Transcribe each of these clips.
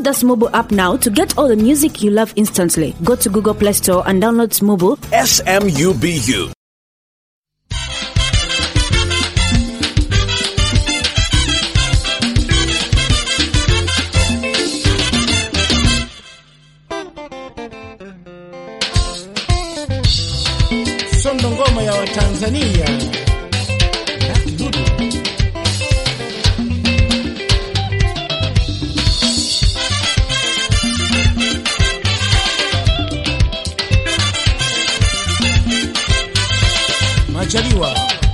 the Smubu app now to get all the music you love instantly. Go to Google Play Store and download Smubu. S M U B U. Sondo ngoma ya Watanzania. Lucky Dube. Majaliwa.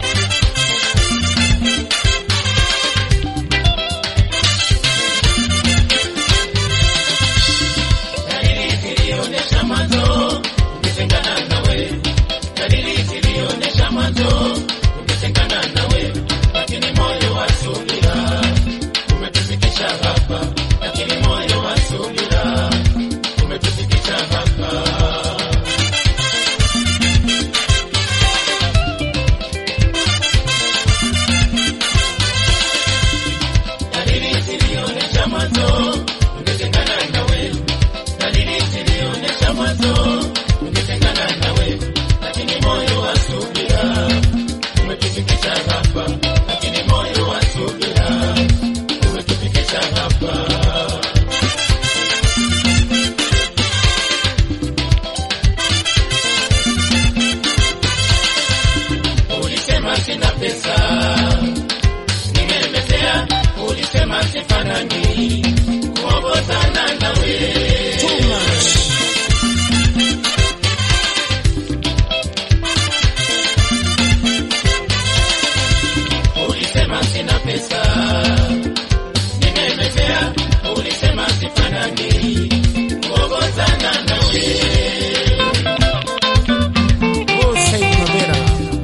Too much. Oh, Said Mabera.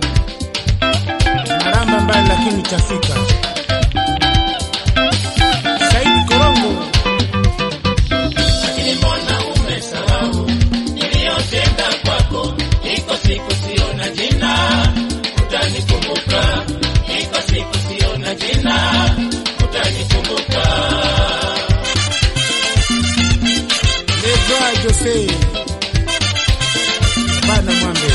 Maramba mbali lakini tafika. Said Korongo. Lebra Jose. Bana Mwambe.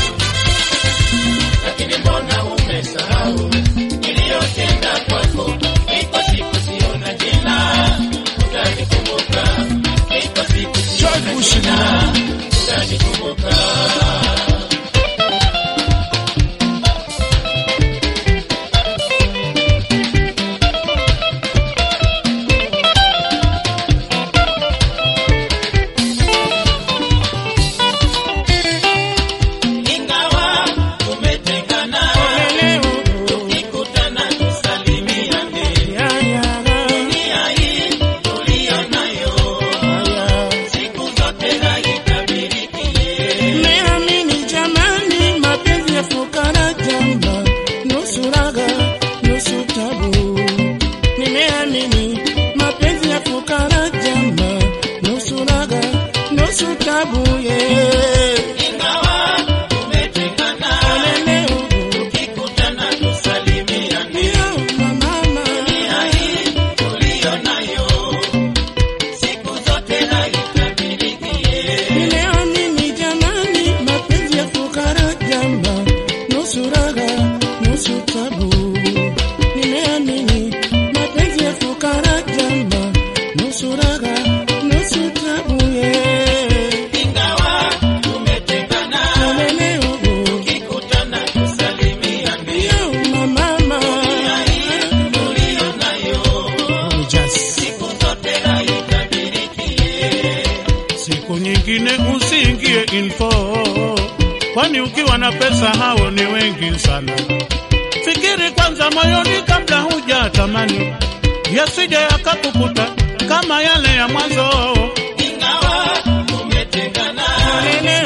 George Bush Milani. Nimeamini jamani, mapenzi ya fukara jamba, nusu raga nusu tabu. Nimeamini mapenzi ya fukara jamba, nusu raga nusu tabu. Yeah. Olele, yo, mama. Nimeamini jamani, mapenzi ya fukara jamba, nusu raga nusu tabu. Nimeamini mapenzi ya fukara jamba, nusu raga nusu tabu. Yeah. Olele, yo, mama. Oh, just. Siku nyingine usiingie info, kwani ukiwa na pesa hao ni wengi sana. Fikiri kwanza moyoni kabla huja tamani, yasije yakakukuta kama yale ya mwanzo. Olele,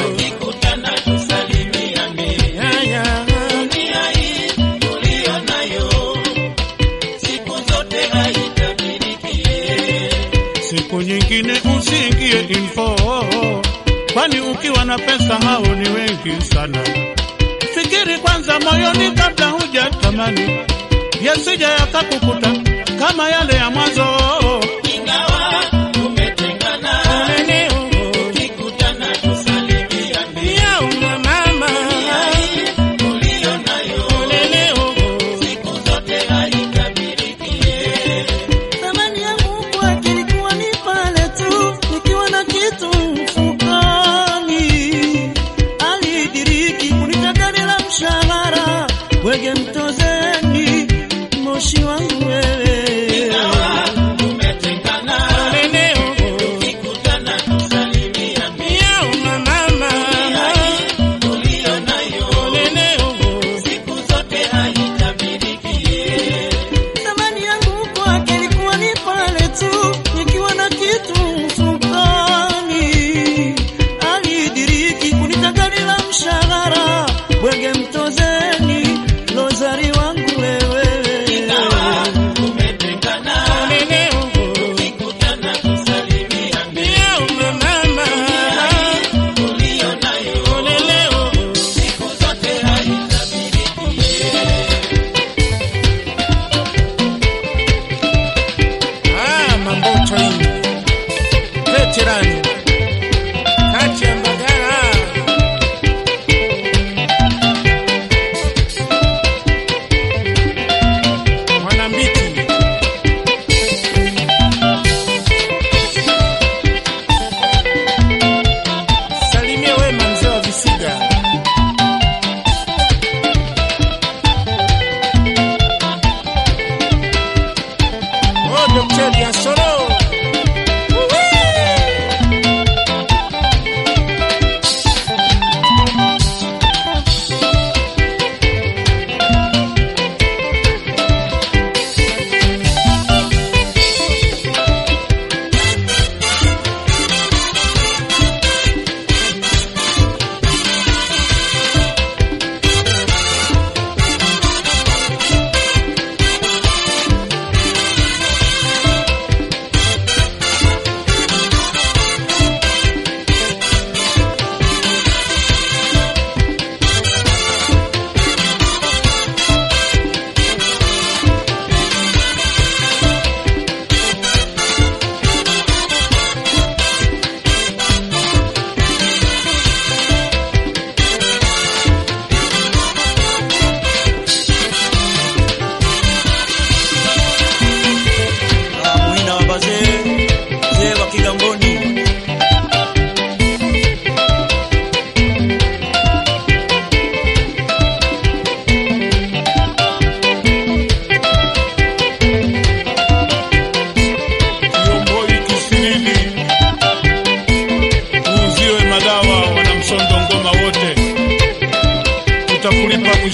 yeah, yeah. Siku nyingine usiingie info, kwani ukiwa na pesa hao ni wengi sana. Fikiri kwanza moyoni kabla huja tamani, yasije yakakukuta kama yale ya mwanzo. ingawa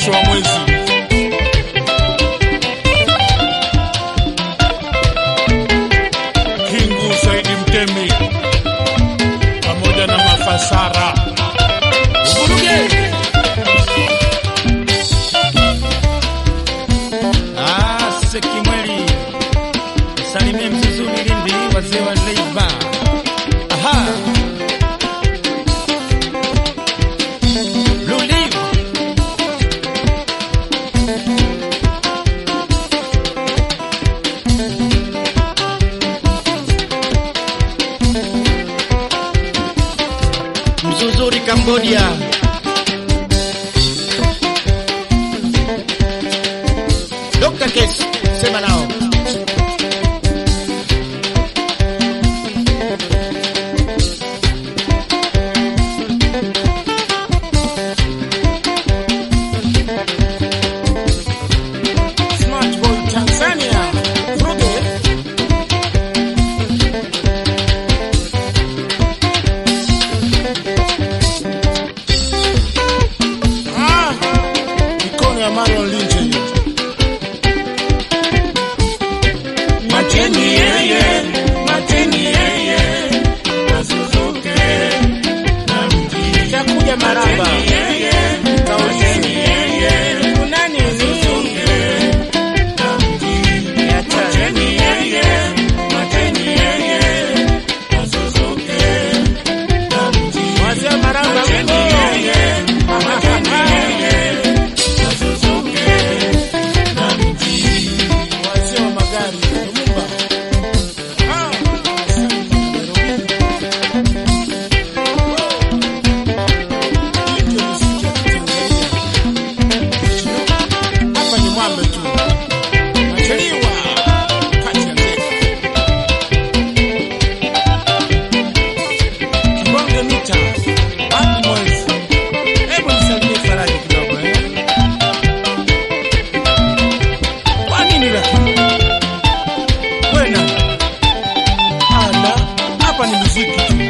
mwisho wa mwezi. Kingu Saidi Mtemi pamoja na Mafasara Uvuruge. Ah, Sekimweli. Salimie Mzuzuni Lindi, wazee wa Leiba. Aha. Blue Leaf. Mzuzuri Cambodia. Dr. Case, sema nao. Smart Boy Tanzania. Vuruge. Ah, mikono ya Marlon Lynch hiyo. Mateni yeye, mateni yeye, asuzuke na mji. Itakuja maraba. Kauleni yeye, kuna nini? Mateni yeye, mateni yeye, asuzuke na mji. Wazee wa maraba huko. Mateni yeye, asuzuke na mji. Wazee wa magari, Lumumba. Ah, Ndio muziki wa Kitanzania. Hapa ni mwambe tu. Nacheliwa kati ya ndege. Kibonge mita. Wapi mwezi? Hebu nisalimie Faraji kidogo eh. Kwa nini lakini? Wewe nani? Ala, hapa ni muziki tu.